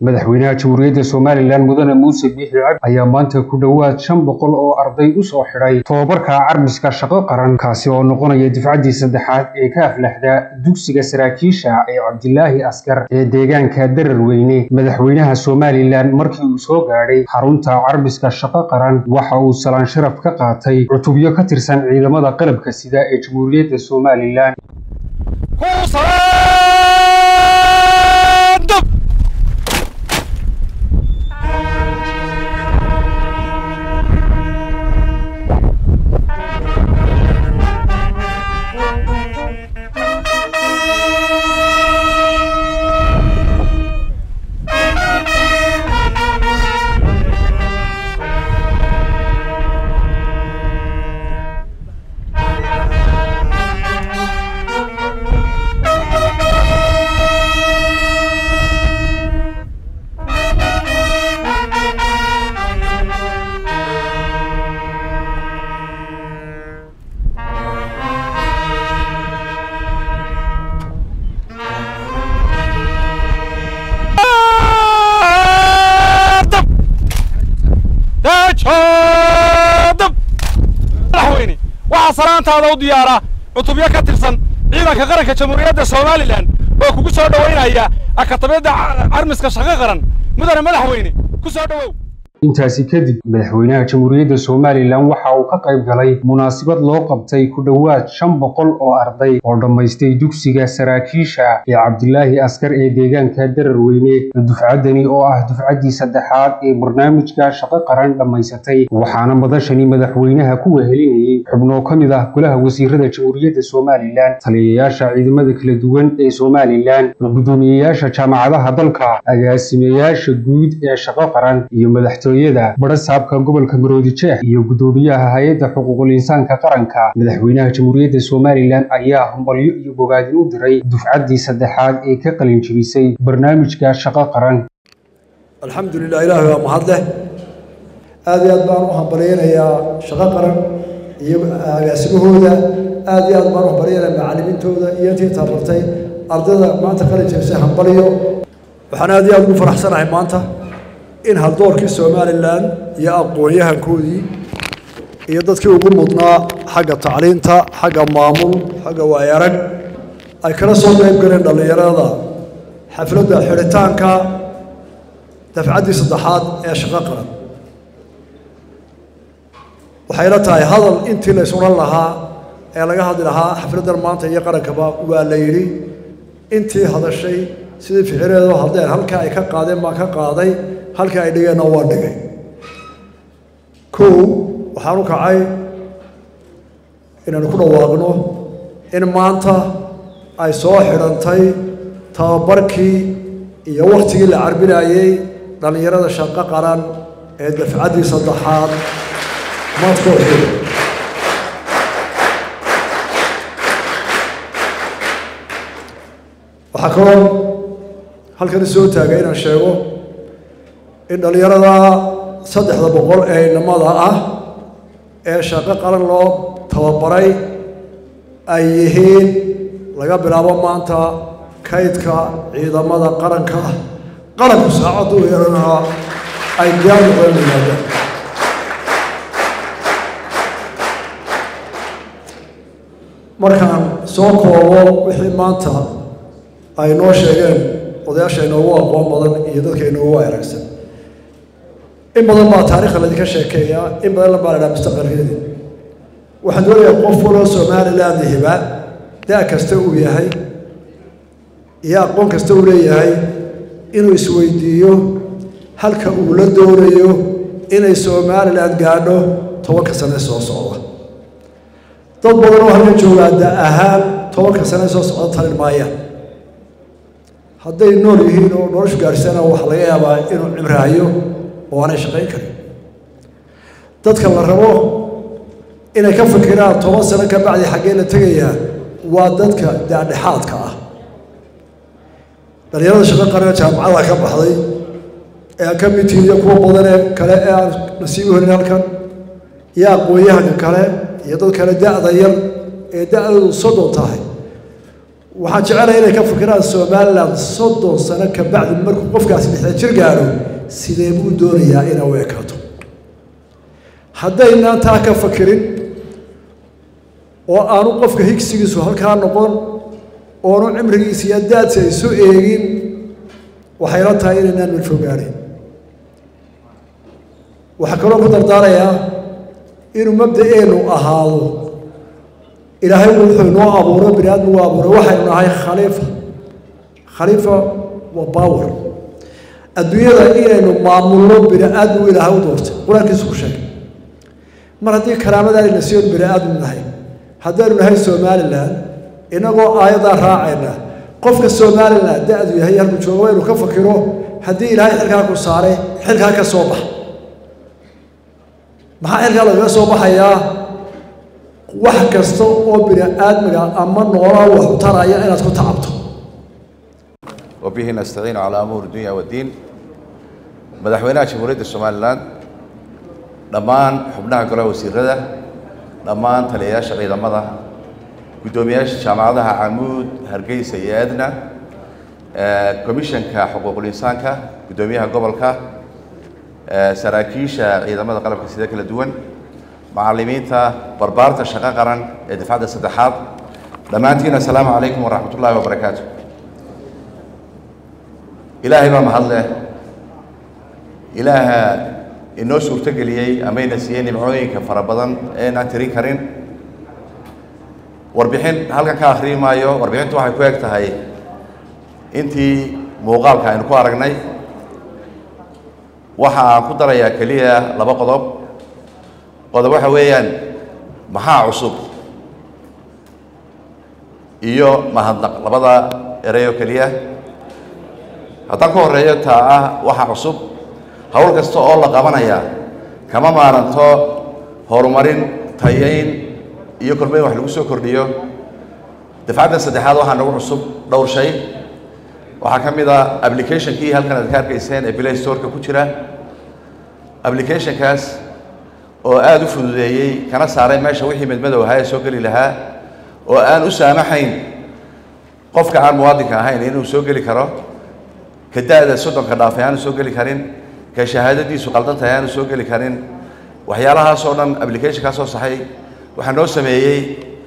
madaxweynaha jamhuuriyadda somalilan mudane muuse biixi cabdi ayaa maanta ku dhowaad shan boqol oo arday u soo xidhay tobabarka carbiska shaqo qaran kaasi oo noqonaya difcaddii saddexaad ee ka aflaxda dugsiga saraakiisha ee cabdilaahi askar ee deegaanka darar weyne madaxweynaha somalilan markii uu soo gaadhay xarunta carbiska shaqo qaran waxa uu salaan sharaf ka qaatay cutubyo ka tirsan ciidamada qalabka sida ee jamhuuriyadda somalilan madaxweyne waxaa salaantaada u diyaara cutubyo ka tirsan ciidanka qaranka jamhuuriyadda somalilan oo kugu soo dhowaynaya akatabiyadda carmiska shaqo qaran mudane madaxweyne ku soo dhowow intaasi kadib madaxweynaha jamhuuriyadda somalilan waxa uu ka qayb galay munaasabad loo qabtay ku dhowaad shan boqol oo arday oo dhammaystay dugsiga saraakiisha ee cabdilaahi askar ee deegaanka darar weyne dufcaddani oo ah dufcaddii saddexaad ee barnaamijka shaqo qaran dhammaysatay waxaana madashani madaxweynaha ku wehelinayay xubnoo ka mid ah golaha wasiirada jamhuuriyadda somalilan taliyayaasha ciidamada kala duwan ee somalilan gudoomiyeyaasha jaamacadaha dalka agaasimayaasha guud ee shaqo qaran iyo madaxtooyada barasaabka gobolka maroodi jeex iyo gudoomiyaha hay-adda xuquuqul insaanka qaranka madaxweynaha jamhuuriyadda somalilan ayaa hambalyo iyo bogaadin u diray dufcaddii saddexaad ee ka qalin jebisay barnaamijka shaqo qaran alxamdulilah ilaahay waa mahad leh aad iyo aad baan u hambalyaynayaa shaqo qaran iyo agaasimahooda aad iyo aad baan u hambalyaynayaa macallimiintooda iyo intii tabartay ardayda maanta qalin jebisay hambalyo waxaan aad iyo aad ugu faraxsanahay maanta in haldoorkii somalilan iyo aqoon-yahankoodii iyo dadkii ugu mudnaa xagga tacliinta xagga maamul xagga waayarag ay kala soo qayb galeen dhallinyarada xafladda xidhitaanka dafcaddii saddexaad ee shaqo qaran waxayla tahay hadal intii la isuran lahaa ee laga hadli lahaa xafladdan maanta iyo qarankaba waa la yidhi intii hadashay sidii ficileedu haddeen halka ay ka qaadeen baan ka qaaday halka ay dhigeenna waa dhigay kow waxaan u kacay inaynu ku dhawaaqno in maanta ay soo xidhantay tababarkii iyo wakhtigii la carbinayey dhallinyarada shaqo qaran ee dafcaddii saddexaad madkooxi waxaa kaloo halkani soo taagay inaan sheego in dhallinyarada saddexda boqol ee inamada ah ee shaqo qaran loo tababaray ay yihiin laga bilaabo maanta kaydka ciidamada qaranka qaranku saacaddu yeelanaa ay diyaar noqdeen yimaadeen markaan soo koobo wixii maanta ay noo sheegeen odayaasha inoogu aqoon badan iyo dadka inoogu aragsan in badan baa taarikhda laydinka sheekeeyaa in badan baa la dhaha mustaqbalkeedii waxaan doonayaa qof waloo somaliland hiba da' kasta uu yahay iyo aqoon kasta uu leeyahay inuu isweydiiyo halka uu la doonayo inay somaliland gaadho tobanka sane soo socda dad badan oo halka joogaa da ahaan tobanka sane soo socda talin maayaan hadday nool yihiin oo noloshu gaadhsana waxaa laga yaabaa inuu cimraayo oo aanay shaqayn karin dadka la rabo inay ka fikiraan toban sano ka bacdi xaggee la tegayaa waa dadka daadhexaadka ah dhallinyarada shaqo qarana jaamacada ka baxday ee aan ka mid tihiin iyo kuwa badanee kale ee aan nasiibu helin halkan iyo aqoon-yahanka kale iyo dad kale da-da yar ee da-doodu soddon tahay waxaan jecelahay inay ka fikiraan somalilan soddon sano ka bacdi markuu qofkaasi lixdan jir gaadho sidee buu doonayaa inay u ekaato haddaynaan taa ka fakirin oo aanu qofka higsigiisu halkaa noqon oonu cimrigiisa iyo daadsi ay isu eegin waxayla tahay inaynaan mid fogaadhin waxaa kaloo ku dardaarayaa inuu mabda-eenu ahaado ilaahay wuxuu inoo abuuray bini aadmi u abuuray waxaynu nahay khaliifa khaliifa waa power adduunyada inaynu maamulno bini aadmi u ilaahay u doortay qur-aankiisu ku sheegay mar haddii karaamadaanayna siyon bini aadmi nahay haddaynu nahay somalilan inagoo aayaddaa raacayna qofka somalilan da-du yahay halku jooga waynu ka fakiro haddii ilaahay xilkaa ku saaray xilkaa ka soo bax maxaa xilkaa lagaga soo baxayaa wax kasta oo bini aadmiga ama noolaa wax u taraya inaad ku tacabto وبه نستعين على أمور الدنيا والدين madaxweynaha jamhuuriyadda somalilan dhammaan xubnaha golaha wasiirada dhammaan taliyayaasha ciidamada guddoomiyaasha jaamacadaha camuud hargeysa iyo edna komishanka xuquuqul insaanka guddoomiyaha gobolka saraakiisha ciidamada qalabka sida kala duwan macallimiinta barbaarta shaqo qaran ee dafcadda saddexaad dhammaantiin assalaamu calaykum waraxmat ullaahi wabarakaatu ilaahay baa mahad leh ilaaha inoo suurtogeliyey amayna siiyey nimcooyinka fara badan eenaan tirin karin warbixin halkan ka akhriyi maayo warbixintu waxay ku eg tahay intii muuqaalka aynu ku aragnay waxa aan ku darayaa keliya laba qodob qodob waxa weeyaan maxaa cusub iyo mahadnaq labada erey oo keliya haddaan ku horeeyo taa ah waxa cusub hawl kasta oo la qabanaya kama maaranto horumarin tayayn iyo kormeyn wax lagu soo kordhiyo dafcaddan saddexaad waxaa nagu cusub dhowr shay waxaa ka mid a applicationkii halkan aad ka arkayseen ee play storeka ku jira applicationkaas oo aada u fududeeyey kana saaray meesha wixii medmadow ahaa ee soo geli lahaa oo aan u saamaxayn qofka aan muwaadinka ahayn inuu soo geli karo ka da-da soddonka dhaafay aanu soo geli karin ka shahaadadiisu qaldan tahay aanu soo geli karin waxyaalahaas oo dhan applicationkaa soo saxay waxaa noo sameeyey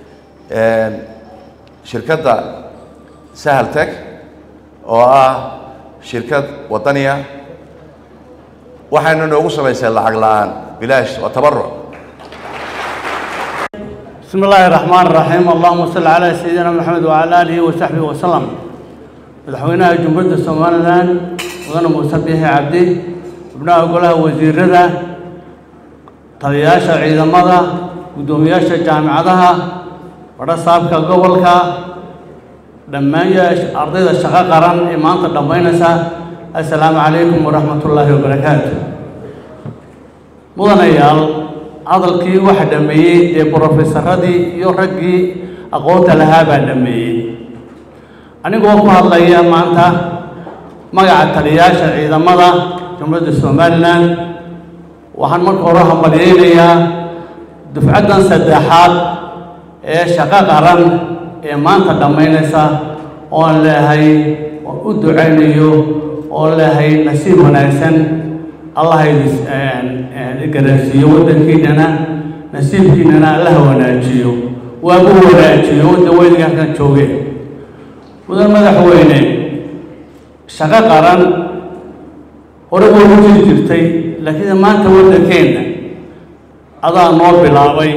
shirkadda sahal tech oo ah shirkad waddaniya waxayna noogu samaysay lacag la-aan bilaash waa tabaruc بسم الله الرحمن الرحيم اللهم صل على سيدنا محمد وعلى آله وصحبه وسلم madaxweynaha jumhuuriyadda somalilan mudane muuse biixi cabdi xubnaha golaha wasiirada taliyayaasha ciidamada guddoomiyaasha jaamicadaha badha saabka gobolka dhammaan ardayda shaqo qaran ee maanta dhammaynaysa assalaamu calaykum waraxmat ullaahi wabarakaatu mudanayaal hadalkii waxa dhameeyey dee brofesaradii iyo raggii aqoonta lahaa baa dhameeyey anigoo ku hadlaya maanta magaca taliyayaasha ciidamada jumhuuriyadda somalilan waxaan marka hore hambalyeynayaa dufcaddan saddexaad ee shaqo qaran ee maanta dhammaynaysa oon leehay oon u ducaynayo oon leehay nasiib wanaagsan allah garansiiyo waddankiinana nasiibkiinana allaha wanaajiyo waagu wanaajiyo wadda weyniga halkan jooge mudan madaxweyne shaqo qaran hore way u jiri jirtay laakiin maanta waddankeenna adaa noo bilaabay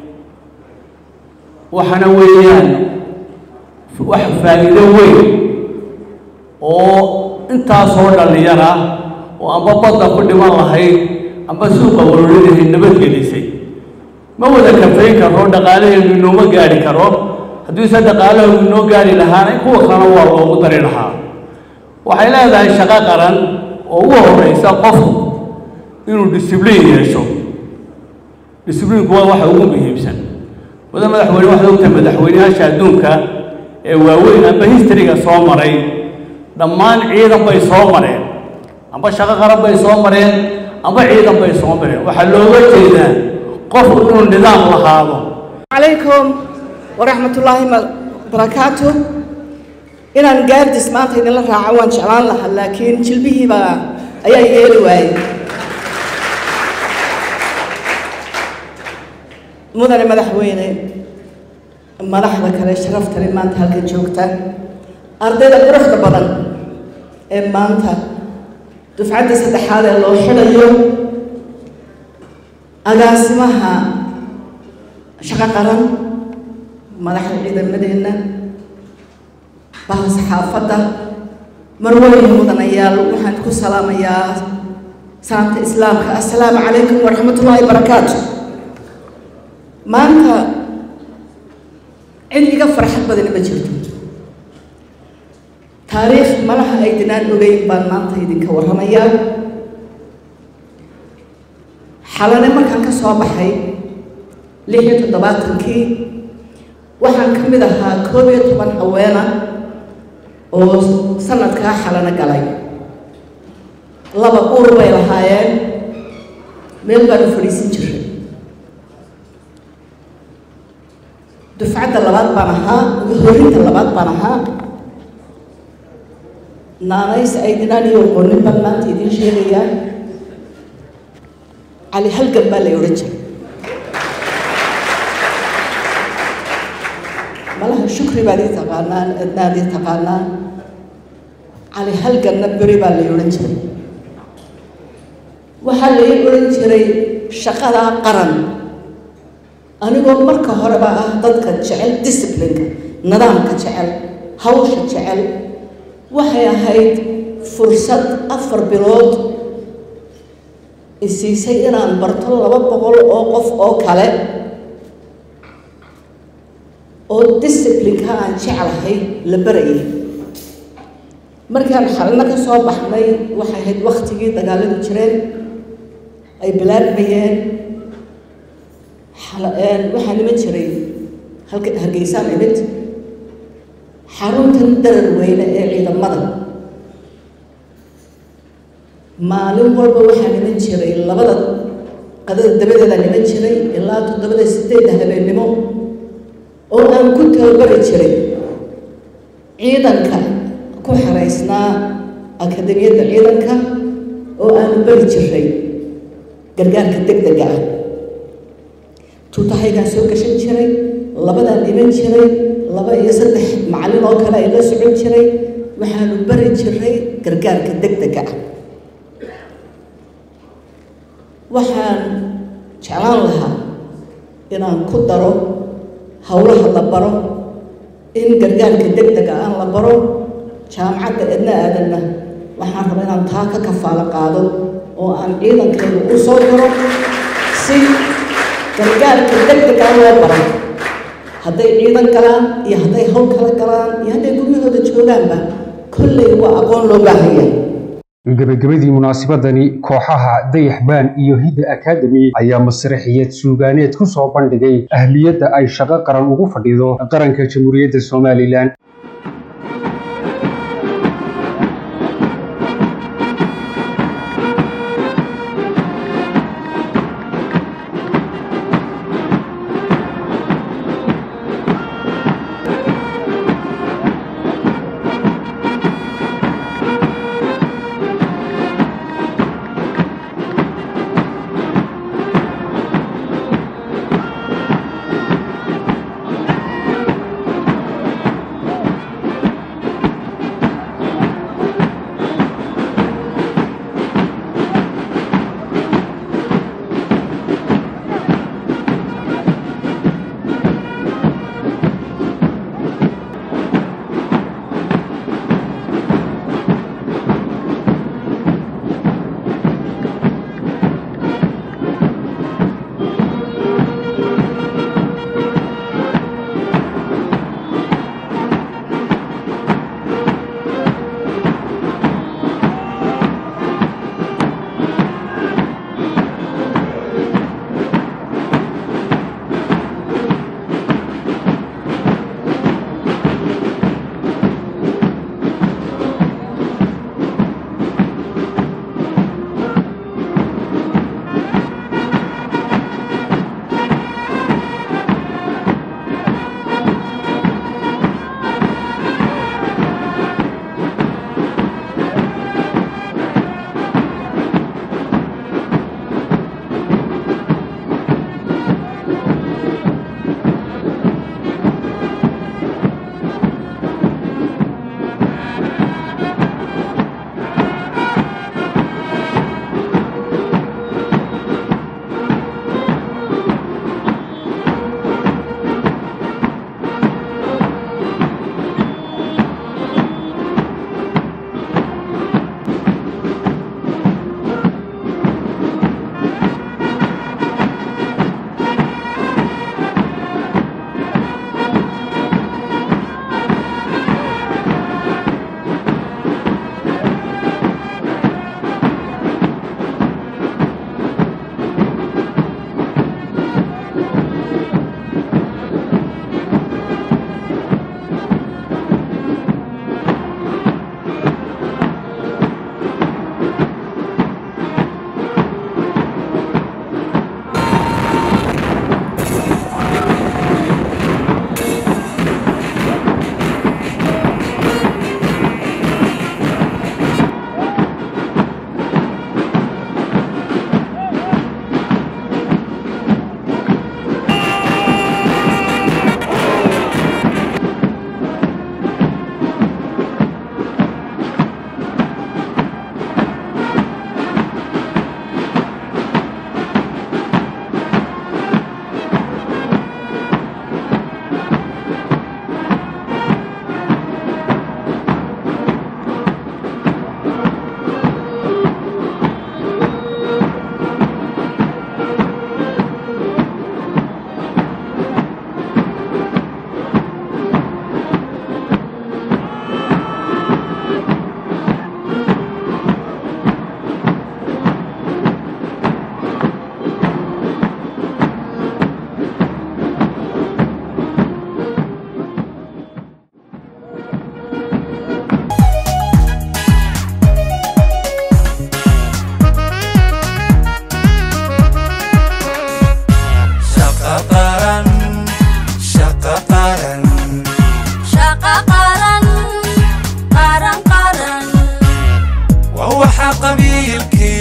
waxaana weeyaan wax faa'iido weyn oo intaasoo dhallinyar ah oo amba badda ku dhiman lahayd amba suuqa warorinahay nabadgelisay ma wada kafayn karo dhaqaalaheenu inooma gaadhi karo haddiise dhaqaalaha inoo gaari lahaana kuwa kalena waa loogu dari lahaa waxay leedahay shaqo qaran oo ugu horeysa qofku inuu disibliin yeesho disibliinku waa waxa ugu muhiimsan mudan madaxweyne waxaad ogtahay madaxweyneyaasha adduunka ee waaweyn amba historyga soo maray dhammaan ciidan bay soo mareen amba shaqo qaran bay soo mareen amba ciidan bay soo mareen waxaa looga jeedaa qofku inuu nidaam lahaado عليكم ورحمة الله وبركاته inaan gaardis maanta idinla raaco waan jeclaan lahaa laakiin jilbihiiba ayaa yeeli waayey mudane madaxweyne madaxda kale sharafta leh maanta halkan joogta ardayda quruxda badan ee maanta dufcadda saddexaad ee loo xidhayo agaasimaha shaqo qaran madaxda ciidamadeenna bahda saxaafadda marwooyin mudanayaal waxaan ku salaamayaa salaamta islaamka assalaamu calaykum waraxmatullaahi barakaatu maanta cid iga farxad badani ma jirto taariikh malaha aydinaan ogeyn baan maanta idinka warramayaa xalane markaan ka soo baxay lix iyo toddobaatankii waxaan ka mid ahaa koob iyo toban haweena oo sanadkaa xalano galay laba uur bay lahaayeen meel baanu fadhiisan jiray dufcadda labaad baan ahaa horinta labaad baan ahaa naanays aydinaan iyo qonin baan maanta idiin sheegayaa cali halgan baa lay odhan jiray malaha shukri baad ii taqaanaan adnaad ii taqaanaan cali halganna beri baa lay odhan jiray waxaa lay odhan jiray shaqadaa qaran anigoo marka horeba ah dadka jecel disciplineka nidaamka jecel hawsha jecel waxay ahayd fursad afar bilood isiisay inaan barto laba boqol oo qof oo kale oo disciplineka aan jeclahay la barayay markaan xalino ka soo baxnay waxay ahayd waktigii dagaaladu jireen ay bilaabmayeen waxaa niman jiray halka hargeysaan imid xaruntan darar weyne ee ciidamada maalin walba waxaa niman jiray labada qadada dabadeeda niman jiray ilaa toddobada sideedda habeennimo oo aan ku tababari jiray ciidanka ku xaraysnaa akademiyadda ciidanka oo aanu bari jiray gargaarka deg dega ah tuutahaygaan soo gashan jiray labadaan dhiman jiray laba iyo saddex macallin oo kale ay la socon jiray waxaanu bari jiray gargaarka deg dega ah waxaan jeclaan lahaa inaan ku daro howlaha la baro in gargaarka deg dega aan la baro jaamacadda edna aadanna waxaan rabaa inaan taa ka kafaalo qaado oo aan ciidankeedu u soo diro si gargaarka deg degaa loo baro hadday ciidan galaan iyo hadday hawl kala galaan iyo hadday guryahooda joogaanba kolley waa aqoon loo baahanya gabagabadii munaasabadani kooxaha dayaxbaan iyo hidda akademi ayaa masraxiyad suugaaneed ku soo bandhigay ahliyadda ay shaqo qaran ugu fadhido qaranka jamhuuriyadda somalilan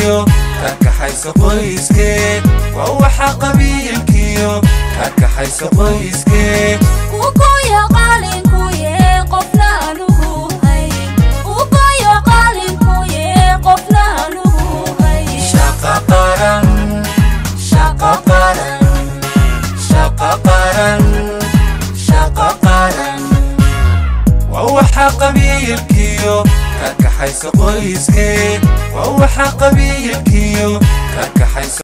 qabiilkiyo ka kaxayso qoyskeed waa waxa qabiilkiyo ka kaxayso qoyskeed Ugoyo qalinkuye qofna anugu hay Ugoyo qalinkuye qofna anugu hay shaqa qaran shaqa qaran shaqa qaran shaqa qaran waa waxa qabiilkiyo ka kaxayso qoyskeed waa waxa qabiilkiyo ka kaxayso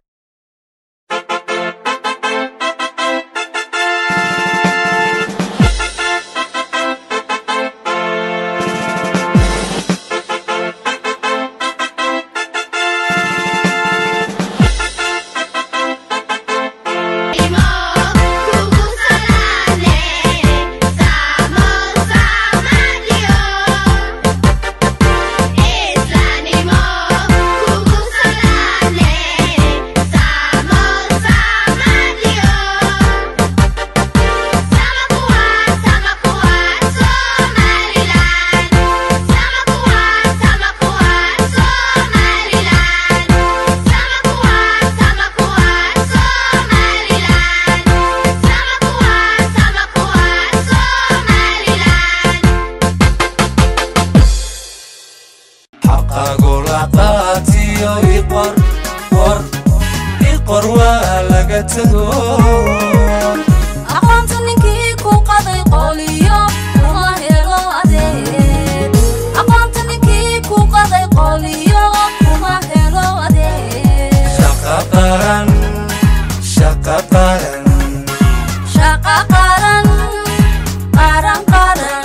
xaqagu la qaatiyo iqor qor iqor waa laga tego Aqoonta ninkii ku qaday qoliyo kuma helo adeeg Aqoonta ninkii ku qaday qoliyo kuma helo adeeg shaqa qaran shaqa qaran Shaqa qaran qaran qaran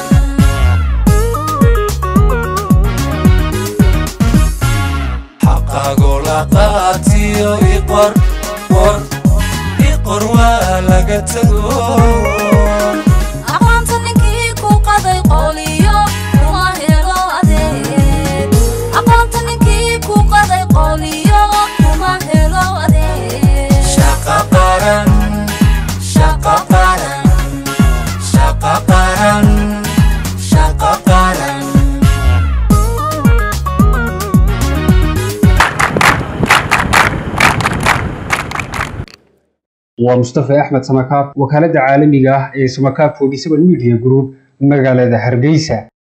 xaqagu la qaatiyo iqor qor iqor waa laga tego Aqoonta ninkii ku qaday qoliyo kuma helo adeeg Aqoonta ninkii ku qaday qoliyo kuma helo adeeg shaqa qaran shaqa qaran shaqa qaran shaqa qaran waa mustafa axmed samakaab wakaaladda caalamiga ah ee samakaab 47 media group magaalada hargeysa